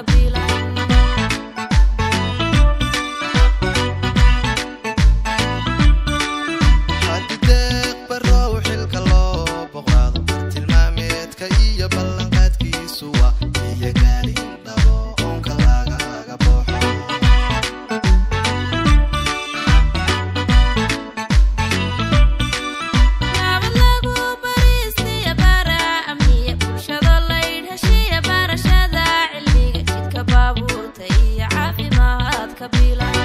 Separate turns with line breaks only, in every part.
biilan
hadideeq barow xilka loo boqaado tilmaameedka iyo ballanqaadkiisu waa iyo gaalin dhabo oonka lagaga booxo
nabad lagu bariistiya bara amniya bulshado laydh heshiya barashada cilmiga jidka baabuurta iyo caafimaadka biilan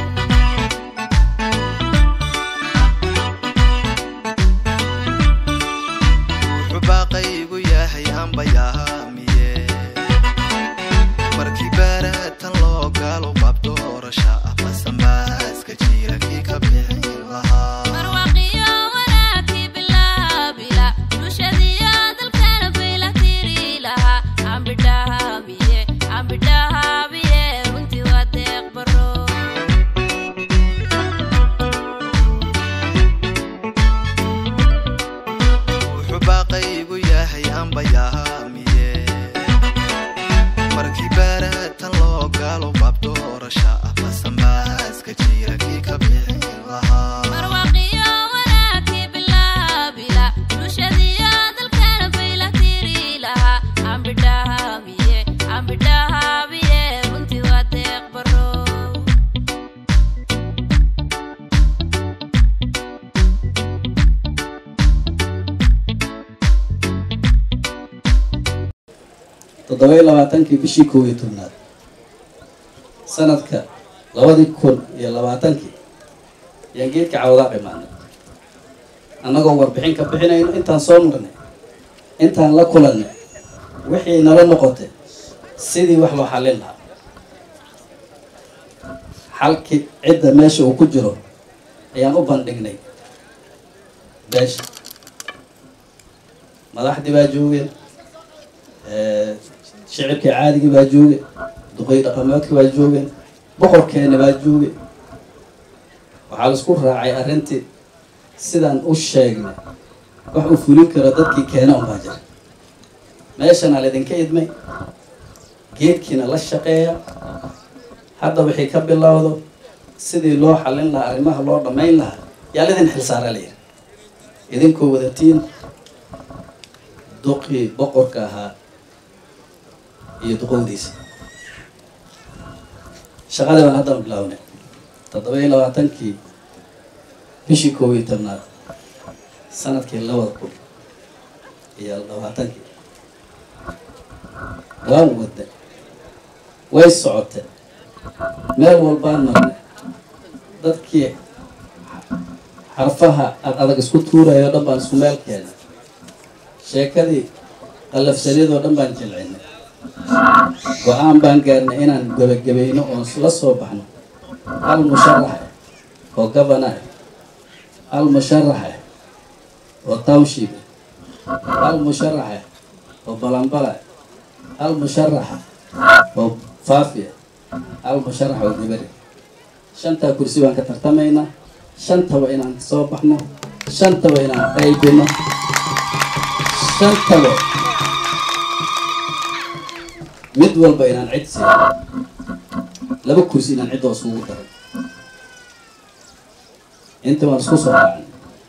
wuxuu baaqaygu yahay ambayaamiye markii baaratan loo gaalo qabto orasha ah basamaaska jira kii ka bixin lahaa
barwaqiyo wanaagkii bilaabila bulshadiyo dalkana bayla tiri lahaa ambidhaabiye ambidhaabiye runtii waa deeq baro
wuxuu baaqaygu yahay ambayaamiye markii baaratan loo gaalo qabto orasha ah basamaaska jira kii ka bixin lahaa
barwaqiyo wanaagkii bilaabila bulshadiyo dalkana bayla tiri lahaa ambidhaabiye ambidhaabiye runtii waa deeq baro
toddoba-iyo labaatankii bishii kow iyo tobnaad sanadka labadii kun iyo labaatankii ayaan geedka cawdaa dhimaanay annagoo warbixin ka bixinayno intaan soo marnay intaan la kulannay wixii nala noqotay sidii wax loo xallin lahaa xalkii cidda meesha uu ku jiro ayaan u bandhignay beesha madaxdii baa joogeen shicibkii caadigii baa jooge duqey dhaqameedkii baa joogeen boqorkeena baa jooge waxaa laisku raacay arrintii sidaan u sheegnay wax uu fulin karo dadkii keena unbaa jira meeshana laydinka idmay geedkiina la shaqeeya hadda wixii ka bilowdo sidii loo xallin lahaa arrimaha loo dhammayn lahaa yaa laydin xilsaara layidhi idinkoo wadatiin duqii boqorka ahaa iyo duqowdiisa shaqadii baan haddana bilaabnay toddoba iyo labaatankii bishii koob iyo tobnaad sanadkii labada kun iyo labaatankii waan wadnay way socotay meel walbaan marnay dadkii xarfaha ad adag isku tuurayo o dhan baan isku meel keenay sheekadii qallafsaniyadoo dhan baan jilcinay go-aan baan gaarnay inaan gebagabayno oon la soo baxno hal musharax oo gabana hal musharax oo township hal musharax oo balambala hal musharax oo faafiya hal musharax oo dibari shantaa kursi baan ka tartamaynaa shantaba inaan soo baxno shantaba inaan qaybino shantaba mid walba inaan cid siiyo laba kursi inaan ciddoo isugu daray inta waan isku soo raacnay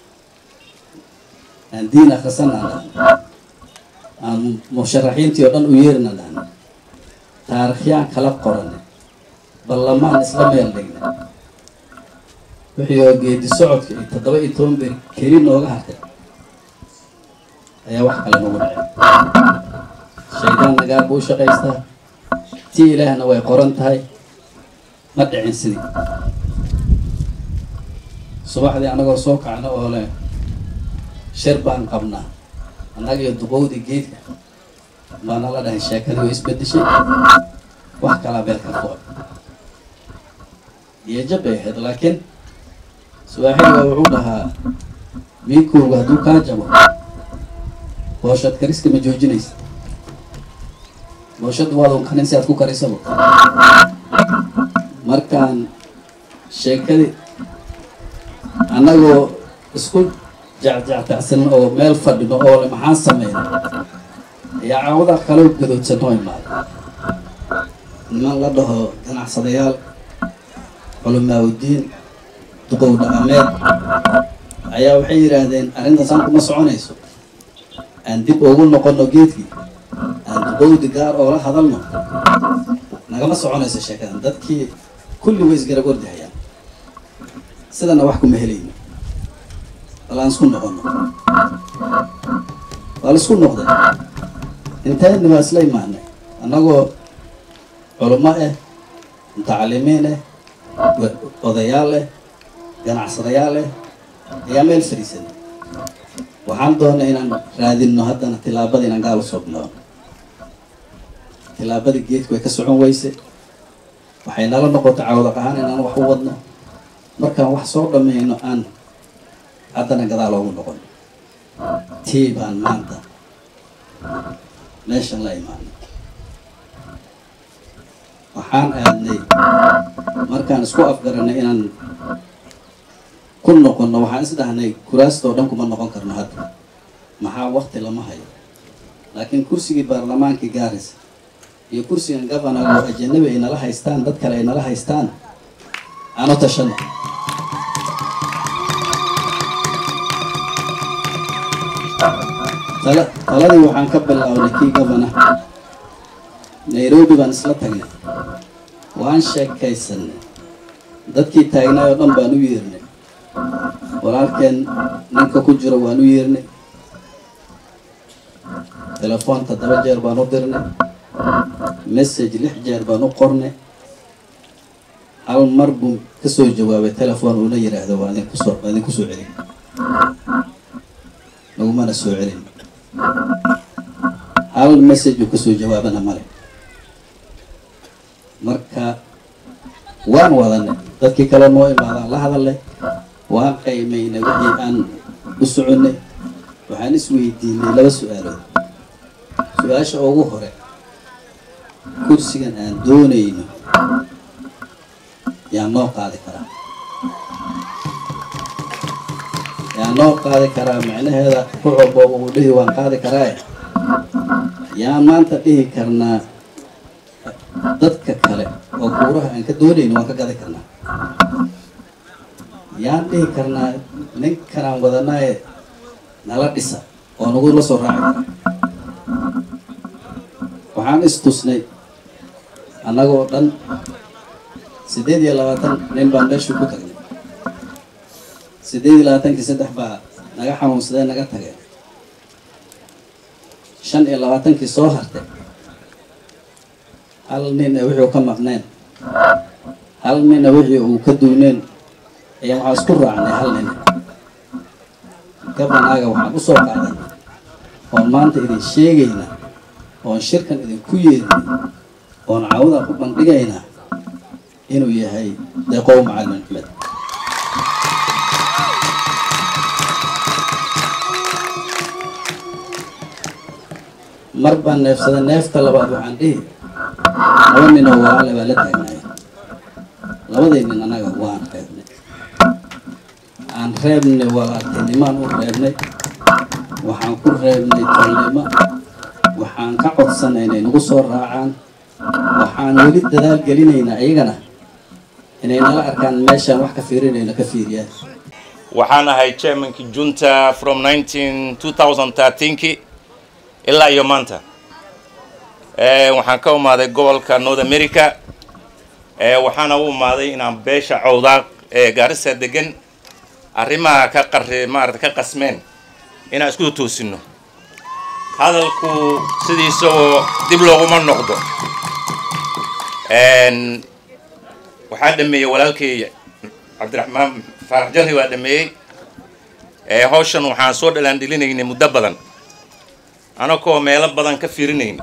aan diin akhrisanaan dhahnay aan musharaxiintii oo dhan u yeerina dhahnay taarikhyaan kala qoranay ballamaan isla meel dhignay wixii oo geedi socodka iyo toddoba iyo toban beer keli nooga hartay ayaa wax kale nagu dhacay shaydaan nagaar buu u shaqaystaa tii ilaahna way qoran tahay ma dhicin sidii subaxdii annagoo soo kacno oo leh shir baan qabnaa annaga iyo duqowdii geedka baa nala dhahay sheekadii way isbedeshay wax kalaa beelka ku iyo jab bay ahayd laakiin subaaxiga wuxuu dhahaa miikowga hadduu kaa jabo booshad kariska ma joojinaysa booshad waadun karin si aad ku karisaba markaan sheekadii annagoo isku jecjectacsan oo meel fadhino oo le maxaan sameyna ayaa caawadaa kaloo gadoodsan noo imaada niman la dhaho ganacsadayaal culimaaudiin duqow dhaqameed ayaa waxay yidhaahdeen arrintaasaan kuma soconayso aan dib ugu noqonno geedkii aan duqowdi gaar oo la hadalno nagama soconayso sheekadan dadkii kulli way isgarab ordahayaan sidana wax kuma helayno bal aan isku noqono waa la isku noqday intayni waa isla imaanay annagoo culummo ah mutacalimiin ah odayaal ah ganacsadayaal ah ayaa meel fadhiisanay waxaan doonay inaan raadinno haddana tilaabada inaan gaal usoo bilaabno tilaabadii geedku way ka socon weyse waxay nala noqotay cawdaq ahaan inaan wax u wadno markaan wax soo dhammayno aan haddana gadaal oogu noqon tii baan maanta meeshan la imaanay waxaan aadnay markaan isku afgaranay inaan ku noqonno waxaan is dhahnay kuraastoo dhan kuma noqon karno hadda maxaa wakti lama hayo laakiin kursigii baarlamaankii gaaris iyo kursigan governor oo ajanabi ay nala haystaan dad kale ay nala haystaan aanu tashano tala taladii waxaan ka bilownay kii governor nairobi baan isla tagnay waan sheekaysanay dadkii taagnaay oo dhan baan u yeernay walaalkeen ninka ku jiro waan u yeernay telefoon toddoba jeer baan u dirnay message lix jeer baan u qornay hal mar buu kasoo jawaabay telefoon uuna yidhaahdo waa idin kusoo waa idin kusoo celin lagumana soo celin hal message uu kasoo jawaabana male marka waan wadanay dadkii kale noo imaadaan la hadalnay waan qaymaynay wixii aan u soconnay waxaan isweydiinay laba su-aalood su-aasha ugu hore kursigan aan doonayno yaa noo qaadi karaa yaa noo qaadi karaa macnaheeda ku walbo uu dhihi waan qaadi karaae yaan maanta dhihi karnaa dadka kale oo kuuraha aan ka doonayno waan ka gadi karnaa yaan dhihi karnaa ninkanaan wadanaaye nala dhisa oo nagu la soo raaci kara waxaan istusnay annagoo dhan siddeed iyo labaatan nin baan meeshuu ku tagnay siddeed iyo labaatankii saddex baa naga xanuunsadee naga tageen shan iyo labaatankii soo hartay hal nina wixii u ka maqneen hal nina wixii uu ka duuneen ayaa waxaa isku raacnay hal nin gabanaaga waxaan u soo qaaday oon maanta idin sheegayna oon shirkan idinku yeednay oon caawada ku bandhigaynaa inuu yahay deeqow macalin axmed mar baan neefsaday neefta labaad waxaan dhihi laba ninoo walaale baa la taagnaaya labadii nin annaga waan reebnay aan reebnay walaaltinimaan u reebnay waxaan ku reebnay tolnimo waxaan ka codsanay inay nagu soo raacaan waxaan weli dadaal gelinaynaa iyagana inay nala arkaan meeshaan wax ka fiirinayno ka fiiriyaan
waxaan ahay chairmankii junta from 19 2013ki ilaa iyo maanta waxaan ka umaaday gobolka north america waxaana u umaaday inaan beesha cawdaaq ee gaarisa degan arrimaha ka qari maarata ka qasmeen inaan isku toosino hadalku sidiisagoo dib looguma noqdo waxaa dhameeyey walaalkay cabdiraxmaan faarax jarri waa dhameeyey hawshan waxaan soo dhalaandhelinaynay muddo badan anakoo meelo badan ka fiirinayna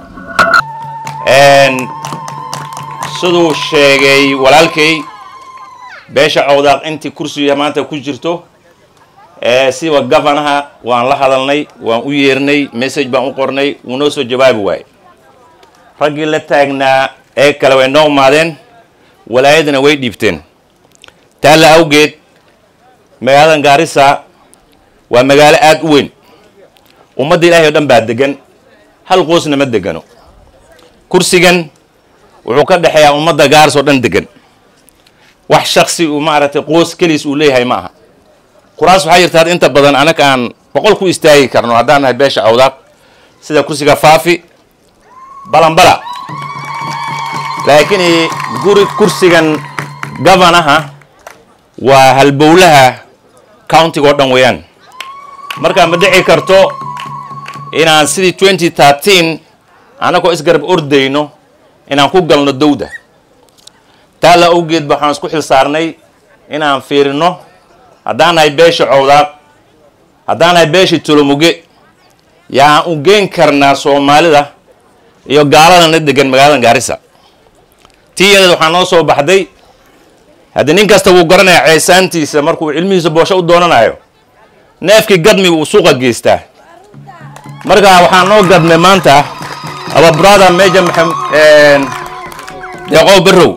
siduu sheegay walaalkay beesha cawdaaq intii kursiga maanta ku jirto siba gavanaha waan la hadalnay waan u yeernay message baan u qornay wuu noo soo jawaabi waayey raggii la taagnaa ee kale way noo imaadeen walaayadana way dhiibteen taalla awgeed magaaladan gaarisa waa magaalo aada u weyn ummadda ilaahay o dhan baa degan hal qoosna ma degano kursigan wuxuu ka dhexeeyaa ummadda gaaris oo dhan degan wax shaksi uu maaragtay qoos keliis uu leeyahay ma aha kuraas waxaa jirta had inta badan anaga aan boqol ku istaagi karno haddaan nahay beesha awdaaq sida kursiga faafi balanbala laakiin guri kursigan gavanaha waa halbowlaha countiga oo dhan weeyaan marka ma dhici karto inaan sidii twenty thirteen annagoo isgarab ordayno inaan ku galno dowda taa la awgeed ba waxaan isku xil saarnay inaan fiirino haddaan nahay beesha cowdaaq haddaan nahay beesha tolomuge yaan u geen karnaa soomaalida iyo gaaladana degan magaalada gaarisa tii yadeed waxaa noo soo baxday haddii nin kasta wuu garanayaa ceesaantiisa markuu cilmihiisa boosho u doonanayo neefkii gadmi uu suuqa geystaa marka waxaa noo gadnay maanta aba brother meja deeqow barrow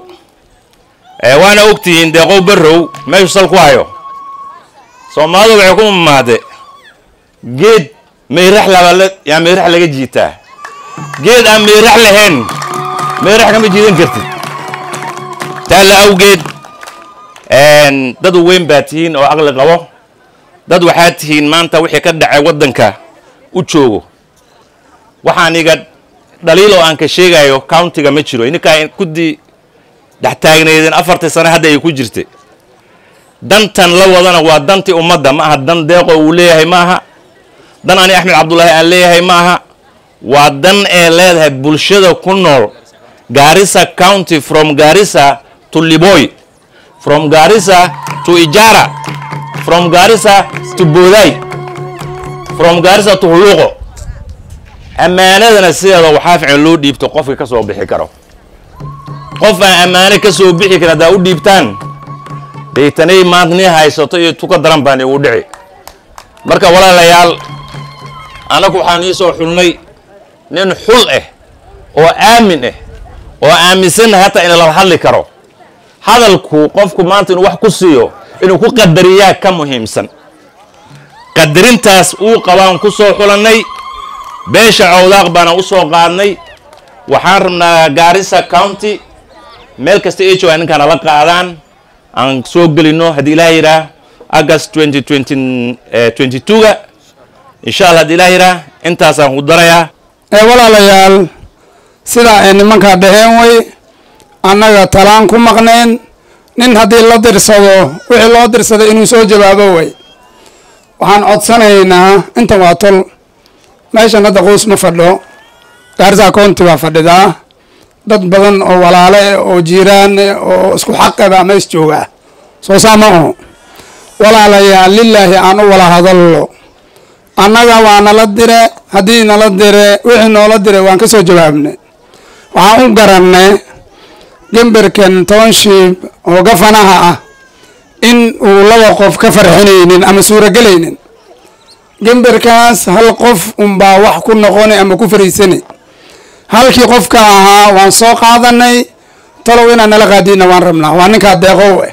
waana ogtihiin deeqow barrow meeshu sal ku hayo soomaalidu waxay ku mamaade geed meerax laba yaa meerax laga jiitaa geed aan meerax lahayn meerax kama jiidan kartid taa la awgeed dad weyn baa tihiin oo aqli qabo dad waxaa tihiin maanta wixii ka dhacay waddanka u joogo waxaan iga dhaliil oo aan ka sheegayo countiga ma jiro ininkaa kuddii dhex taagnaydeen afartii sane hadda ay ku jirtay dantan la wadana waa dantii ummadda ma aha dan deeqo uu leeyahay ma aha dan ani axmed cabdullaahi aan leeyahay ma aha waa dan ee leedahay bulshada ku nool gaarisa county from gaarisa to liboy from gaarisa to ijara from gaarisa to booday from gaarisa to huluuqo ammaanadana sideeda waxaa fiican loo dhiibto qofka ka soo bixi karo qof aan ammaano ka soo bixi karin haddaa u dhiibtaan daytanay maanta nii haysato iyo tuka daran baan igu dhici marka walaalayaal annagu waxaan ii soo xulnay nin xul ah oo aamin ah oo aaminsannahay hataa ina lala hadli karo hadalku qofku maanta inuu wax ku siiyo inuu ku qadariyaa ka muhiimsan qadarintaas uu qabaan ku soo xulannay beesha cawdaaq baana u soo qaadnay waxaan rabnaa gaarisa county meel kasta h o ninkaan ala qaadaan aan soo gelino haddii ilaah yidhaah august twenty twenty twenty two-ga insha allah haddii ilaah yidhaah intaasaan ku darayaa
ee walaalayaal sidaa ay nimankaa dhaheen way annaga talaan ku maqneen nin haddii la dirsado wixii loo dirsaday inuu soo jawaabo way waxaan codsanaynaa intan waa tol meeshan hadda qoys ma fadho gaarisa county baa fadhidaa dad badan oo walaale eh oo jiiraan eh oo isku xaqe baa mees joogaa soo saa ma aho walaalayaal lilaahi aan u wala hadallo annaga waa nala dire haddii nala dire wixii noola dire waan ka soo jawaabnay waxaan u garannay gemberken township oo gafanaha ah in uu laba qof ka farxinaynin ama suuragelaynin gemberkaas hal qof unbaa wax ku noqoni ama ku fariisanay halkii qofka ahaa waan soo qaadanay talow inaan nala qaadiyna waan rabnaa waa ninkaa deeqow eh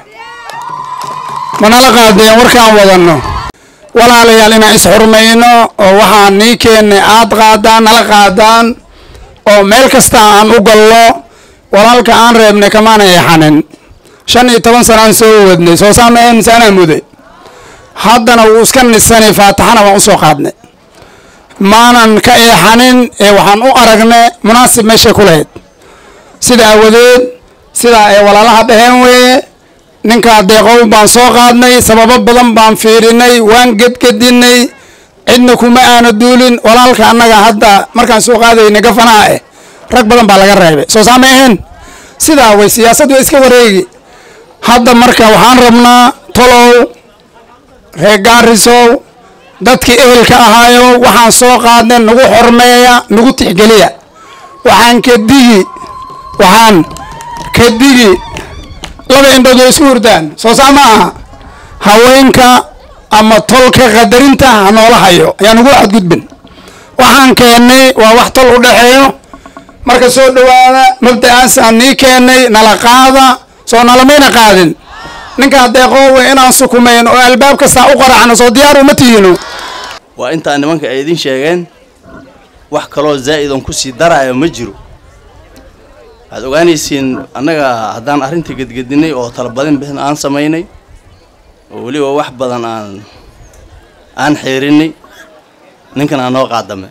ma nala qaadeen warkaan wadanno walaalayaal inaan isxurmayno oo waxaan nii keennay aad qaadaan nala qaadaan oo meel kasta aan u gallo walaalka aan reebnay kamaana eexanin shan iyo toban sana aan soo wadnay soo saamayn mise anaa muday haddana wuu iska nisanay faataxana waan usoo qaadnay maanan ka eexanin ee waxaan u aragnay munaasib meeshay ku lahayd sida awadeed sidaa ay walaalaha dhaheen weeye ninkaa deeqow baan soo qaadnay sababo badan baan fiirinay waan gedgedinay cidna kuma aana duulin walaalka annaga hadda markaan soo qaadaynay gafanaha eh rag badan baa laga reebay soo saama ahayn sidaa way siyaasad way iska wareegi hadda marka waxaan rabnaa tolow reer gaarisow dadkii ehelka ahaayo waxaan soo qaadnay nagu xormeeya nagu tixgeliya waxaan ka digi waxaan ka digi laba indhood way isku hurdaan soo saa ma aha haweenka ama tolka qadarinta ha noola hayo ayaan ugu xadgudbin waxaan keennay waa wax tol u dhexeeyo marka soo dhowaada mabda'aasaan nii keennay nala qaada soo nalamayna qaadin ninkaa deeqoowe inaan sukumayn oo albaab kastaa u qaracno soo diyaar uma tihiino
waa intaa nimanka ay idin sheegeen wax kaloo zaa'id on kusii daraayo ma jiro waxaad ogaanaysiin annaga haddaan arrintii gedgedinay oo talabadin bixin aan samaynay oo weliba wax badan aan aan xeerinay ninkan aan noo qaadame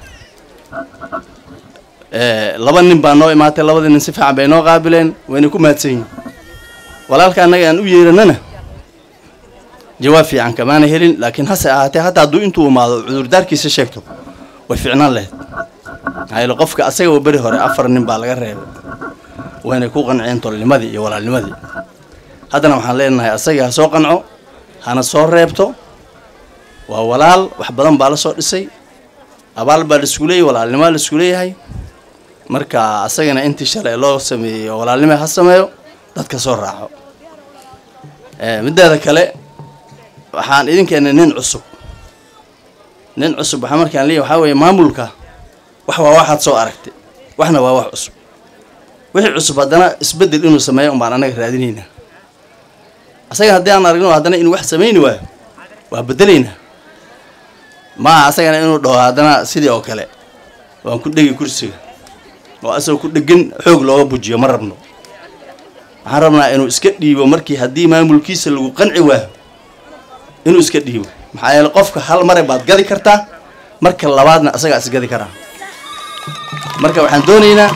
laba nin baa noo imaatay labadii nin si fiican bay noo qaabileen wayna ku mahadsan yihin walaalka annaga aan u yeeranana jawaab fiican kamaana helin laakiin hase ahaatee hadda hadduu intuu imaado cudurdaarkiisa sheegto way fiicnaan lahayd maxaa yeele qofka asagaba beri hore afar nin baa laga reebay waynay ku qanceen tolnimadii iyo walaalnimadii haddana waxaan leenahay asagii ha soo qanco hana soo reebto waa walaal wax badan baa la soo dhisay abaal baa la isku leeyahy walaalnimaa la isku leeyahay marka asagana intii shalay loo sameeyey oo walaalnimo ha sameeyo dadka soo raaco mideeda kale waxaan idin keenay nin cusub nin cusub waxaa markaan leeyahy waxaa weeye maamulka wax waa waxaad soo aragtay waxna waa wax cusub wixii cusub haddana isbeddel inuu sameeyo un baan annaga raadinaynaa asaga haddii aan aragno haddana inuu wax samayni waayo waa bedelaynaa maaha asagana inuu dhaho haddana sidii oo kale waan ku dhegi kursiga oo asagoo ku dhegan xoog looga bujiyo ma rabno waxaan rabnaa inuu iska dhiibo markii haddii maamulkiisa lagu qanci waayo inuu iska dhiibo maxaa yeele qofka hal mare baad gadi kartaa marka labaadna asagaa isgadi karaa marka waxaan doonaynaa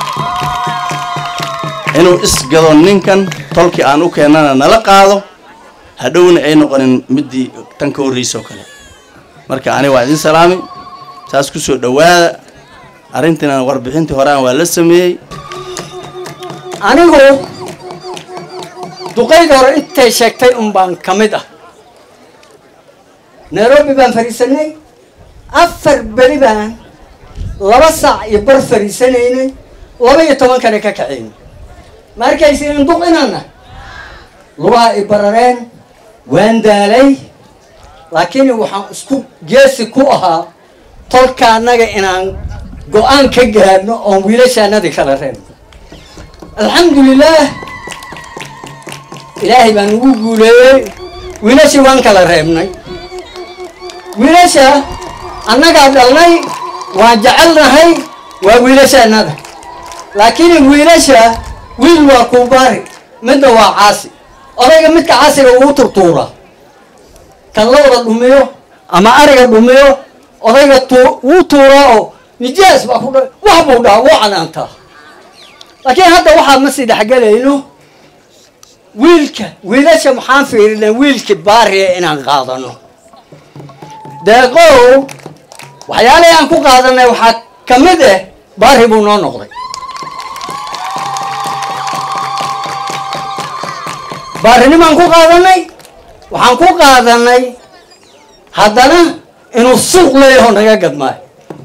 inuu isgado ninkan tolkii aan u keennana nala qaado hadhowna ay noqonin midii tan ka horreysa oo kale marka ani waa idin salaami saas ku soo dhowaada arrintiina warbixintii horean waa la sameeyey
anigu duqayda hore intay sheegtay un baan ka mid ah nairobi baan fadhiisanay afar beri baan laba saac iyo bar fadhiisanaynay laba iyo tobankana ka kacaynay ma arkaysiin duq inaana lugaha i barareen waan daalay laakiin waxaan isku geesi ku ahaa tolka annaga inaan go-aan ka gaadhno oon wiilashaanadii kala reebno alxamdulilaah ilaahay baan ugu guuleeyey wiilashii waan kala reebnay wiilasha annagaa dhalnay waan jecelnahay waa wiilashaanada laakiin wiilasha wiil waa kuubaari midna waa caasi odayga midka caasiga ugu turtuura kan lawada dhumiyo ama ariga dhumiyo odayga wuu tuuraa oo nijaas baa ku dha wax buu dhaha wuu canaantaa laakiin hadda waxaa ma sii dhexgelayno wiilka wiilasha maxaan fiirinay wiilkii baariya inaan qaadano deeqow waxyaalihii aan ku qaadanay waxaa ka mid ah baari buu noo noqday baarinimaan ku qaadanay waxaan ku qaadanay haddana inuu suuq leeyaho naga gadmaayo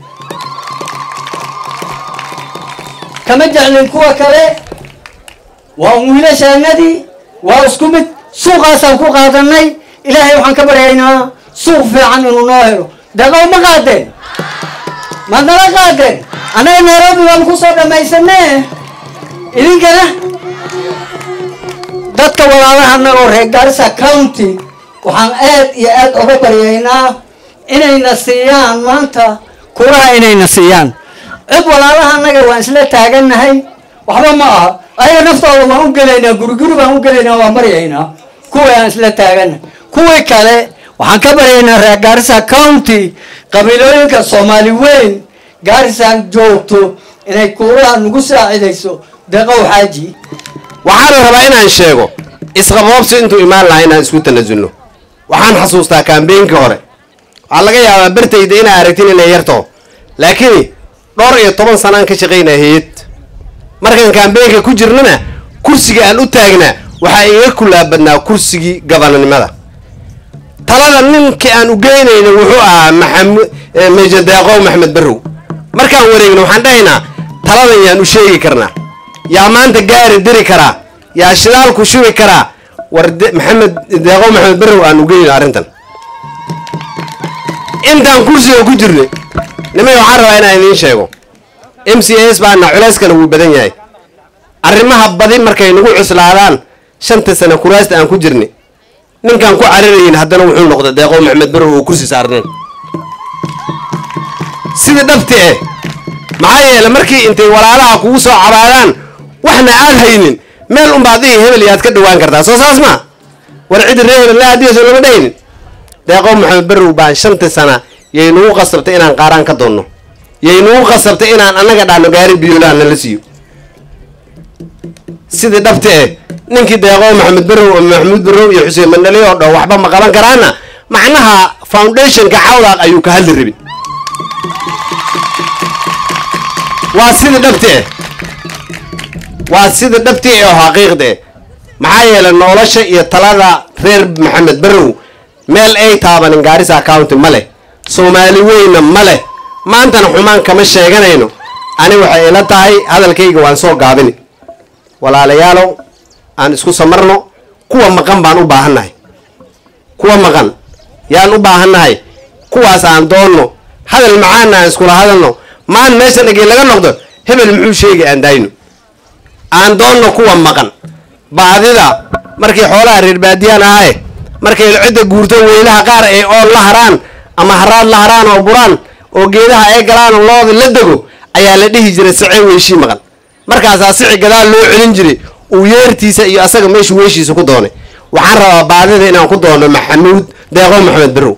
kama jeclin kuwa kale waa un wiilashaanadii waa isku mid suuqaasaan ku qaadanay ilaahay waxaan ka baryaynaa suuq fiican inuu noo helo deeqow ma qaadeen maad nala qaadeen annaga nairobi baan kusoo dhammaysanee idinkana dadka walaalaha annagoo reer gaarisa county waxaan aad iyo aad uga baryaynaa inayna siiyaan maanta kuraha inayna siiyaan cid walaalaha annaga waan isla taagannahay waxba ma aha ayaga naftooda waan u gelaynaa guriguri baan u gelaynaa waan baryaynaa kuwii aan isla taagannahay kuwii kale waxaan ka baryaynaa reer gaarisa county qabiilooyinka soomaali weyn gaarisan joogto inay kuuraha nagu saacidayso deeqow xaaji
waxaa la rabaa inaan sheego isqaboobsi intuu imaan lahaa inaan isku tanasulno waxaan xasuustaa kaambeynkii hore waxaa laga yaabaa bartayda inaa aragtin inay yarto laakiin dhowr iyo toban sanaan ka shaqaynaa hayad markaan kaambeynka ku jirnana kursiga aan u taagnaa waxaa iga kulaabadnaa kursigii gabananimada talada ninkii aan u geynayna wuxuu ahaa maxamud meja deeqow maxmed barrow markaan wareegno waxaan dhahaynaa taladan yaan u sheegi karnaa yaa maanta gaari diri karaa yaa shidaalku shubi karaa war maxamed deeqow maxamed barrow aan u geyno arrintan intaan kursiga ku jirnay nimay waxaan rabaa inaan idiin sheego m c s baana culeyskana wuu badan yahay arrimaha badi markay nagu cuslaadaan shanta sano kuraasta aan ku jirnay ninkaan ku cararayin haddana wuxuu noqday deeqow maxamed barrow oo kursi saarnayn sida dhabti eh maxaa yeele markii intay walaalaha kugu soo cabaadaan waxna aad haynin meel unba adiga hebel iyo aad ka dhawaan kartaa soo saas ma war cidi ree hebel la hadiyayso lama dhaynin deeqow maxamed barrow baan shantii sana yay nagu qasabtay inaan qaaraan ka doonno yay nagu qasabtay inaan annaga dhaano gaari biyolaha nala siiyo sidii dhabti eh ninkii deeqow maxamed barrow maxamuud barrow iyo xuseen mandhali oo dhow waxba ma qaban karaana macnaha foundationka cawdaaq ayuu ka hadli rabin waa sida dhabti eh waa sida dhabti eh oo xaqiiqda eh maxaa yeelay nolosha iyo talada reer maxamed barrow meel ay taabanin gaarisa county ma leh soomaali weyna ma leh maantana xumaan kama sheeganayno ani waxay ila tahay hadalkayga waan soo gaabini walaalayaalow aan isku samarno kuwa maqan baan u baahannahay kuwa maqan yaan u baahannahay kuwaas aan doonno hadal macaana aan iskula hadalno maan meesha dhagey laga noqdo hebel muxuu sheegi aan daayno aan doonno kuwa maqan baadida markii xoolaha reer baadiyaan ahaye markay cidda guurto weylaha qaar ay ool la haraan ama haraad la haraan oo buraan oo geedaha ay galaan oo looda la dego ayaa la dhihi jiray sicee weyshii maqan markaasaa sici gadaal loo celin jiray uu yeertiisa iyo asaga meeshu weyshiisa ku doonay waxaan rabaa baadida inaan ku doono maxamuud deeqo maxamed barrow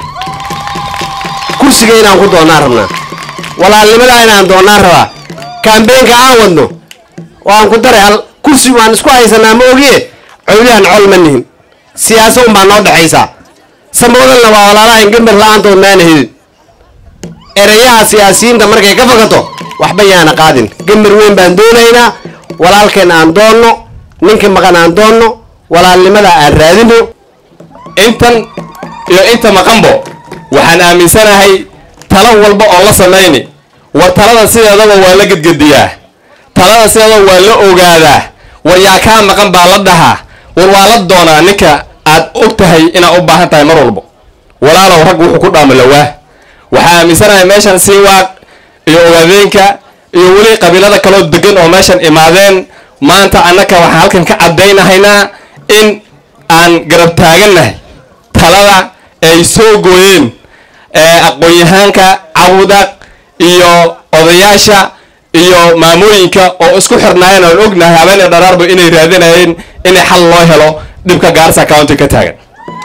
kursiga inaan ku doonaan rabnaa walaalnimadaa inaan doonaan rabaa kambeenka aan wadno waan ku daray hal kursi waan isku haysanaa ma ogiye cowlihan col ma nihin siyaasa unbaa noo dhexaysaa samboodalna waa walaalahan gambar la-aantood maana helin erayaha siyaasiyiinta markay ka fakato waxba yaana qaadin gambar weyn baan doonaynaa walaalkeen aan doonno ninka maqan aan doonno walaalnimada aan raadino
intan iyo inta maqanbo waxaan aaminsanahay talo walba oo la samayni war talada sideedaba waa la gedgediyaa talada sideedaba waa la ogaadaa war yaa kaa maqan baa la dhahaa war waa la doonaa ninka aad og tahay inaad u baahan tahay mar walbo walaalow rag wuxuu ku dhaamulowaa waxaa aaminsanahay meeshan siiwaaq iyo ogaadeenka iyo weli qabiilada kaloo degan oo meeshan imaadeen maanta annaka waxaan halkan ka caddaynahaynaa in aan garab taagannahay talada ay soo gooyeen aqoon-yahaanka cawdaq iyo odayaasha iyo maamooyinka oo isku xirnaayeen oon ognahay habeeniyo dharaarba inay raadinayeen inay xal loo helo dhibka gaarsa county ka taagan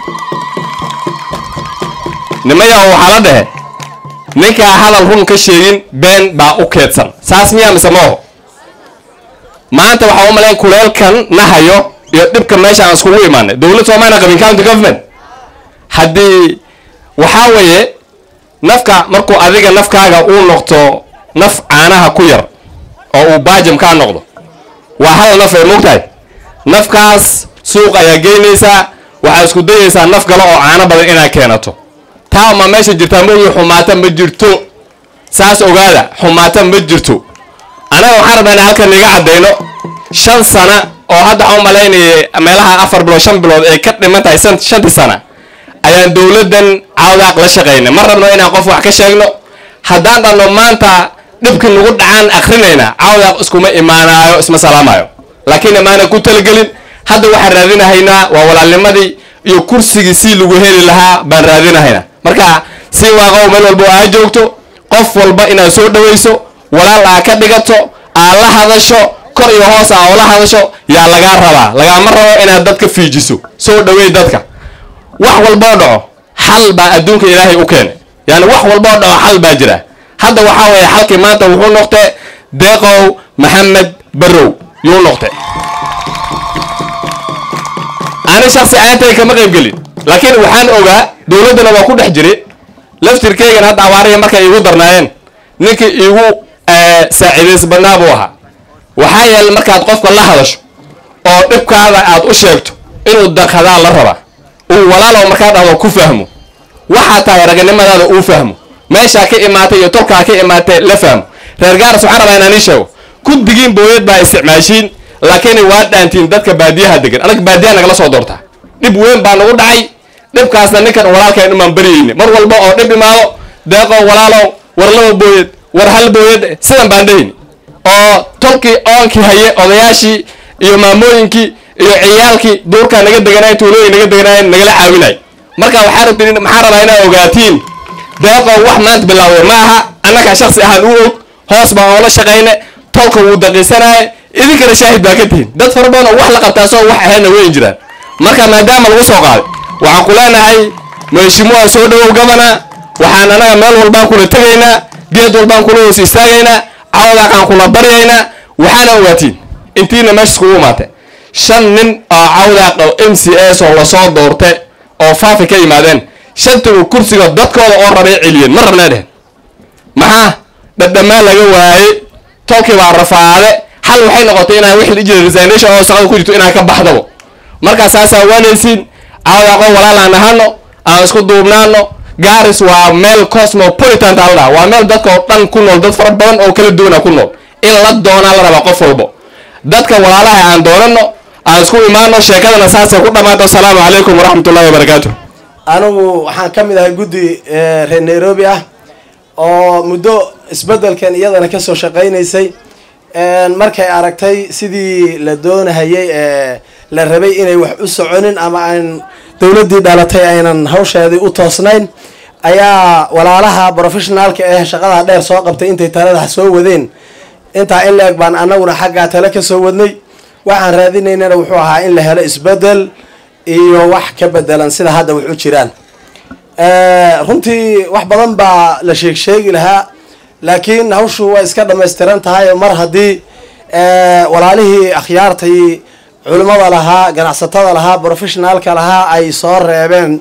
nimaya waxaa la dhehe ninkaa hadal run ka sheegin been baa u keedsan saas miyaa mise mooho maanta waxaa u malayn kuleelkan nahayo iyo dhibka meesha aan iskugu imaanay dowlad soomaaliya qabin county government haddii waxaa weeye nafka markuu adiga nafkaaga uu noqto naf caanaha ku yar oo uu baajam kaa noqdo waa hal naf ay moogtahay nafkaas suuq ayaa geynaysaa waxaa isku dayaysaa naf kale oo caano badan inaad keenato taa ma meesha jirtaa moogi xumaata ma jirto saas ogaada xumaata ma jirto anaga waxaan rabnaa in halkan iga caddayno shan sana oo hadda waxaan u malaynayay meelaha afar bilood shan bilood ay ka dhiman tahay shantii sana ayaan dowladdan cawdaaq la shaqaynay ma rabno inaan qof wax ka sheegno haddaan dhanno maanta dhibkii nagu dhacaan akrinayna cawdaaq iskuma imaanaayo isma salaamayo laakiin imaana ku talagelin hadda waxaan raadinahaynaa waa walaalnimadii iyo kursigii si lagu heli lahaa baan raadinahaynaa marka si waaqow meel walba oo aa joogto qof walba inaad soo dhawayso walaal aa ka dhigato aa la hadasho kor iyo hoos aa oo la hadasho yaa lagaa rabaa lagaama rabo inaad dadka fiijiso soo dhaweey dadka wax walboo dhaco xal baa adduunka ilaahay u keenay yani wax walboo dhaco xal baa jira hadda waxaa weeye xalkii maanta wuxuu noqtay deeqow maxamed barrow yuu noqtay ani shaksi ayantay kama qayb gelin laakiin waxaan ogaa dowladdana waa ku dhex jiray laftirkeygan hadda abaariya markay iigu darnaayeen ninkii iigu saaciidays badnaa buu ahaa waxaa yeelay markaad qofka la hadasho oo dhibkaada aad u sheegto inuu daqadaa la rabaa uu walaalow markaa dhahdo ku fahmo waxaa tahay raganimadaada uu fahmo meeshaa ka imaatay iyo tolkaa ka imaatay la fahmo reer gaaras waxaan rabaa inaan ii sheego guddigiin booyad baa isticmaashiin laakiin waa dhaantiin dadka baadiyaha degan anaga baadiyaha nagala soo doortaa dhib weyn baa nagu dhacay dhibkaasna ninkan walaalkeen umaan baryayni mar walba oo dhib imaado deeqow walaalow war laba booyad war hal booyad sidan baan dhahayni oo tolkii oonkii haye odayaashii iyo maamooyinkii iyo ciyaalkii duurkaa naga deganaay tuulooyin naga deganaayeen nagala caawinay marka waxaa rabtiin maxaa rabaa inaad ogaatiin deeqow wax maanta bilaawday ma aha annagaa shaksi ahaan u og hoos baan oola shaqayne tolka wuu daqiisanaaye idinkana shaahid baa ka tihin dad fara badan oo wax la qabtaa soo wax ahaynna weyn jiraan marka maadaama lagu soo qaaday waxaan ku leenahay mheshimiwa soo dhawow gabana waxaan anaga meel walbaan kula tegaynaa geed walbaan kula hoos istaagaynaa cawdaaqaan kula baryaynaa waxaana ogaatiin intiina meesha iskugu imaatay shan nin oo cawdaaq oo m c s oo lasoo doortay oo faafi ka yimaadeen shantigu kursiga dadkooda oo rabay celiyeen ma rabnaa dhehen maxaa dhadhamaan laga waaye tolkii baa rafaade xal waxay noqotay inaan wix la jira resignation oo shaqada ku jirto inaan ka baxdabo markaa saasaa waanaysiin cawdaaqo walaal aan ahano aan isku duubnaano garis waa meel cosmopolitan taa la dhaha waa meel dadka oo dhan ku nool dad fara badan oo kala duwana ku nool in la doonaa la rabaa qof walbo dadka walaalaha aan doonano aan isku imaano sheekadana saasay ku dhammaato asalaamu calaykum waraxmatullahi wabarakaatu
anigu waxaan ka mid ahay guddi eh, reer nairobi ah oo muddo isbeddelkan iyadana kasoo shaqaynaysay En markay aragtay sidii la doonahayay ee la rabay inay wax u soconin ama aan dowladdii dhalatay aynan hawsheedii u toosnayn ayaa walaalaha professionaalka ee shaqada dheer soo qabtay intay talada soo wadeen intaa in la-eg baan anaguna xaggaa tale ka soo wadnay waxaan raadinaynana wuxuu ahaa in la helo isbeddel iyo wax ka bedelan sida hadda wax u jiraan Eh, runtii wax badan baa la sheeg sheegi lahaa laakiin hawshu way iska dhammaystiran tahay mar haddii eh, walaalihii akhyaartay culimmada lahaa ganacsatada lahaa professionaalka lahaa ay soo reebeen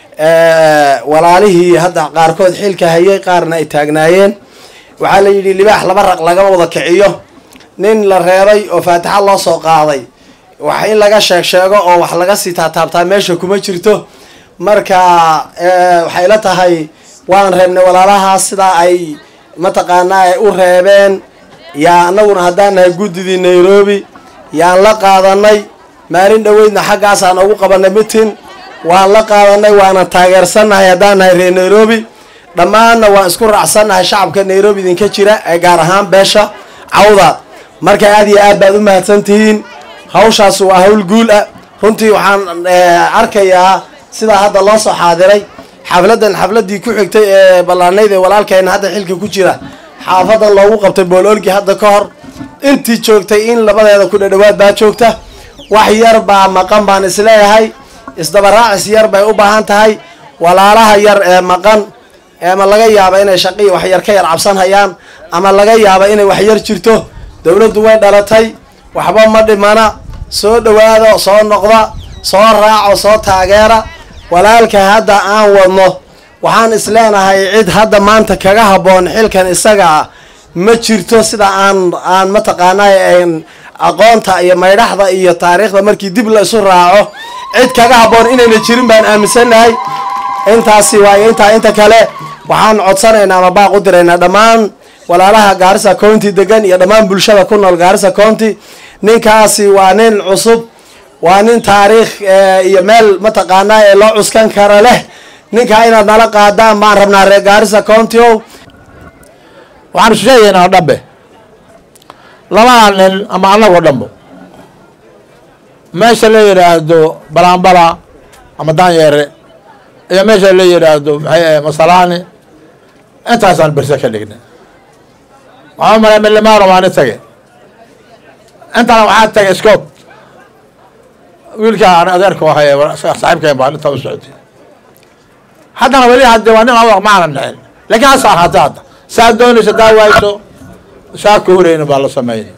eh, walaalihii hadda qaarkood xilka hayay qaarna ay taagnaayeen waxaa la yidhi libaax laba raq lagama wada kiciyo nin la reebay oo faatixa loo soo qaaday wax in laga sheeg sheego oo wax laga sii taataabtaa meesha kuma jirto marka eh, waxay la tahay waan reebnay walaalahaas sidaa ay mataqaanaa ay u reebeen yaa anaguna haddaan nahay guddidii nairobi yaan la qaadanay maalin dhoweydna xaggaasaan ugu qabanay mitin waan la qaadanay waana taageersannahay haddaan nahay reer nairobi dhammaanna waan isku raacsannahay shacabka nairobi idinka jira ee gaar ahaan beesha cawda marka aad iyo aad baad u mahadsantihiin hawshaas waa hawl guul ah runtii waxaan eh, arkayaa sidaa hadda loo soo xaadiray xafladan xafladii ku xigtay ee ballaanayd ee walaalkeena hadda xilka ku jira xaafadan loogu qabtay boololgi hadda ka hor intii joogtay in labadeeda ku dhadhawaad baa joogta wax yar baa maqan baan isleeyahay isdabaraacis yar bay u baahan tahay walaalaha yar ee maqan ama laga yaaba inay shaqii wax yar ka yar cabsan hayaan ama laga yaaba inay wax yar jirto dowladdu way dhalatay waxba ma dhimana soo dhawaado soo noqda soo raaco soo taageera walaalka hadda aan wadno waxaan isleenahay cid hadda maanta kaga habboon xilkan isaga ah ma jirto sida aan aan mataqaanay aan aqoonta iyo maydhaxda iyo taariikhda markii dib la isu raaco cid kaga habboon inayna jirin baan aaminsannahay intaasi waayo intaa inta kale waxaan codsanaynaa ama baaq u diraynaa dhammaan walaalaha gaarisa county degan iyo dhammaan bulshada ku nool gaarisa county ninkaasi waa nin cusub waa nin taariikh eh, iyo meel mataqaanaa ee loo cuskan kara leh ninkaa inaad nala qaadaan baan rabnaa reer gaarisa county o
waxaan isu sheegaynaa dhambe labada nin ama annagoo dhambo meesha la yidhaahdo balaanbala ama daanyeere iyo meesha la yidhaahdo maxay ahayd masalaani intaasaan berse ka dhignay waxaa malay milimaano waani tage intana waxaa tagay scott wiilka aan adeerka ahay saaxiibkeen baan intaa u socotay haddana weli hadde waa nin awaq maana dhicin laakiin hasa ahaatee hadda saa doonaysa daa waayso saa ka horeyna baa la sameynay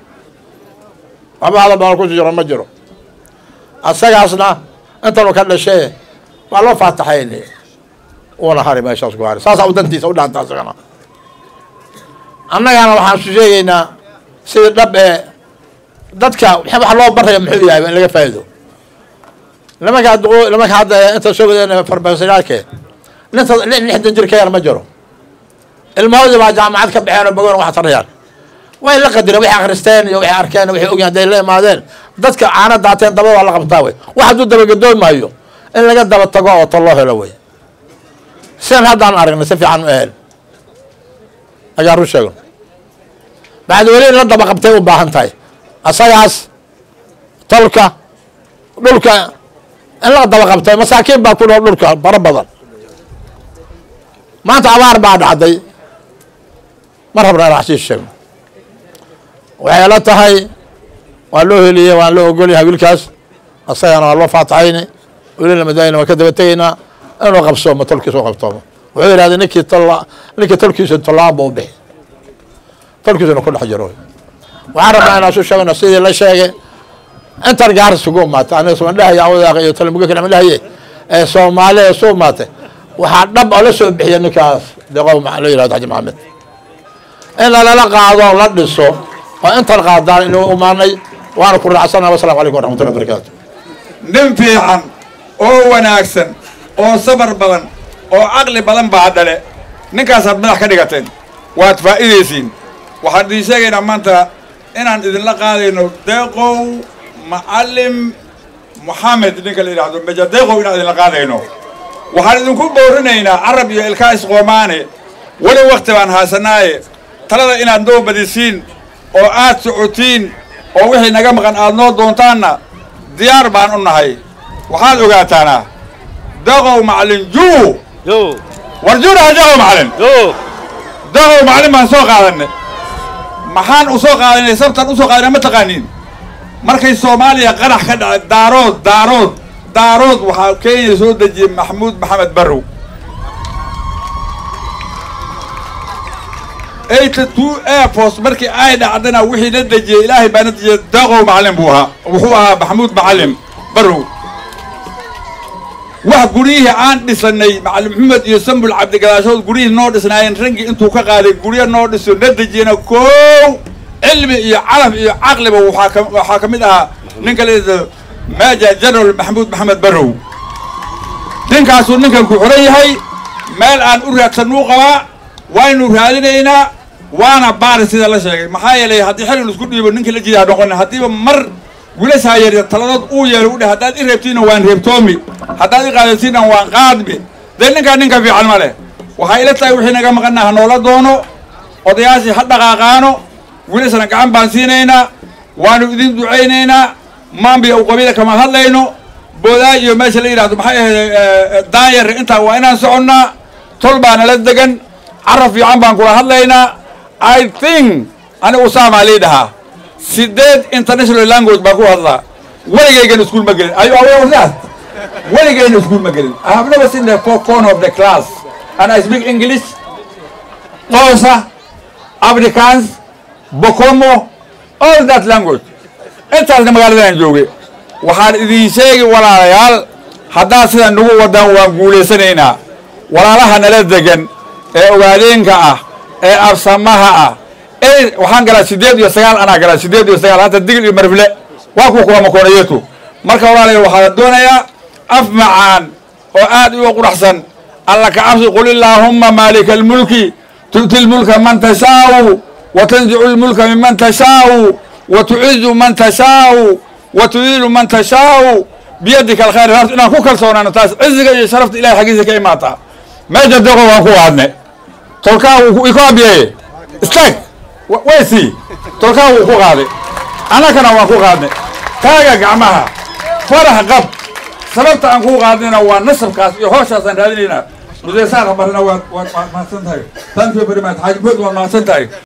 waxba hadal badan ku jiro ma jiro asagaasna intanu ka dhashee waa loo faataxaynay uuna hari meeshaas ku hari saasaa u dantiisa u dhaanta asagana annagana waxaan isu sheegaynaa sidii dhab ee dadka wax loo baraya muxuu yahay in laga faa'iido nimanka duqo nimanka hadda inta soo wadeen farmasiyaalkee ninta lixdan jir ka yar ma jiro ilmahoodii baa jaamacad ka baxeen oo bogoon wax tarayaan way la qadireen waxay akhristeen iyo waxay arkeen waxay ogyahan hadday la imaadeen dadka caana daateen daba waa la qabtaa wey wax hadduu dabagadoomi maayo in laga daba tago oo tol loo helo wey sidan haddaan aragnay si fiican ma ahayn ayaa run sheegan bacdi weli in la daba qabtay u baahan tahay asagaas tolka dhulka in la daba qabtay masaakiin baa ku nool dhulka fara badan maanta abaar baa dhacday ma rabna in wax sii sheegno waxay la tahay waa loo heliyey waan loo ogolyahay wiilkaas asagana waa loo faataxayni welina madaayina waan ka daba tegaynaa inuu qabsoomo tolkiisa u qabtoomo wuxuu yidhahday ninkii tolla ninkii tolkiisa tollaan buu bixi tolkiisuna ku dhex jiro waxaan rabnaa inaan su sheegno sidii la sheegay intan gaar isugu imaatay aniga somandhahaya awadaaq iyo talamuga kale dhahaye ee soomaaliya isu imaatay waxaa dhab oo la soo bixiya ninkaas deqow la yihahdo xaji maxamed in lalala qaado la dhiso oo intan qaadaan inuu imaanay waana ku raacsana wasalaamu calaykum waraxmatullahi wabarakaatu
nin fiican oo wanaagsan oo sabar badan oo caqli badan baa dhale ninkaasaad madax ka dhigateen waad faa'iidaysiin waxaan idiin sheegaynaa maanta inaan idinla qaadayno deeqow macallim moxamed ninka la yidhaahdo meja deeqow inaan idinla qaadayno waxaan idinku boorinaynaa carab iyo ilkaa isqoomaane weli wakti baan haasanaaye talada inaad noo badisiin oo aad socotiin oo wixii naga maqan aad noo doontaanna diyaar baan u nahay waxaad ogaataana daqow macalin juu war juunaha daqow macalin daqow macalin baan soo qaadanay maxaan u soo qaadanay sabtan u soo qaadanay ma taqaaniin markay soomaaliya qarax ka dhacay daarood daarood daarood waxaa kenya soo dejiyey maxamuud maxamed barrow eighty two airforce markii ay dhacdana wixii la dejiyey ilaahay baa na dejiyey daqow macalin buu ahaa wuxuu ahaa maxamuud macalin barrow wax guryihii aan dhisanay macalin maxamed iyo sambul cabdigalaashood guryihii noo dhisnaayeen raggii intuu ka qaaday guryo noo dhiso na dejiyena koow cilmi iyo calaf iyo caqliba waxaa ka waxaa ka mid ahaa ninka la yidhahdo major general maxamuud maxamed barrow ninkaasuu ninkan ku xoran yahay meel aan u raadsanuu qabaa waynu raadinaynaa waana baari sida la sheegay maxaa yeelay haddii xilin isku dhiibo ninkii la jidaa noqon haddiiba mar wiilashaa yaryar taladood uu yeelo u dheh haddaad i reebtiinna waan reebtoomi haddaad i qaadatiinna waan qaadmi dee ninkaa ninka fiican ma leh waxaa ila tahay wixii naga maqanna ha noola doono odayaashii ha dhaqaaqaano wiilashana gacan baan siinaynaa waanu idin ducaynaynaa maambiya u qabiila kama hadlayno boodaay iyo meesha la yidhahdo maxay ahayd daanyar intaa waa inaan soconnaa tol baa nala degan carab fiican baan kula hadlaynaa i think anigu saamaa lii dhahaa sideed international language baan ku hadlaa weligaygan iskuul ma gelin ayu aware of that weligayna iskuul ma gelin i have never seen the four corner of the class and i speak english xoosa afrikaans bokomo all that language intaasna magaaladan joogay waxaan idin sheegi walaalayaal haddaad sidan nagu wadaan waan guulaysanaynaa walaalaha nala degan ee ogaadeenka ah ee absamaha ah ee waxaan galaa sideed iyo sagaal anaa galaa sideed iyo sagaal hadda digil iyo marfle waa kuwa kuwa makoonayatu marka walaalayaal waxaa doonayaa af macaan oo aad u quraxsan alla ka cabsi qul illaahumma maalika almulki tu'ti lmulka man tashaau wa tanzicu lmulka miman tashaau wa tucizu man tashaau wa tudiilu man tashaau biyadika alkhayr horta inaan ku kalsoonaano taas ciziga iyo sharafta ilahay xaggiisa ka imaataa meesha deqo waan ku qaadne tolkaa wuu iko abiyeye istaag waysi tolkaa wuu ku qaaday annakana waan ku qaadnay kaaga gacmaha farax qab sababta aan kuu qaadnayna waa nasabkaas iyo hooshaasaan raadinaynaa mudeesaar habarna waad waad mahadsan tahay thank you very much xaaji bood waad mahadsan tahay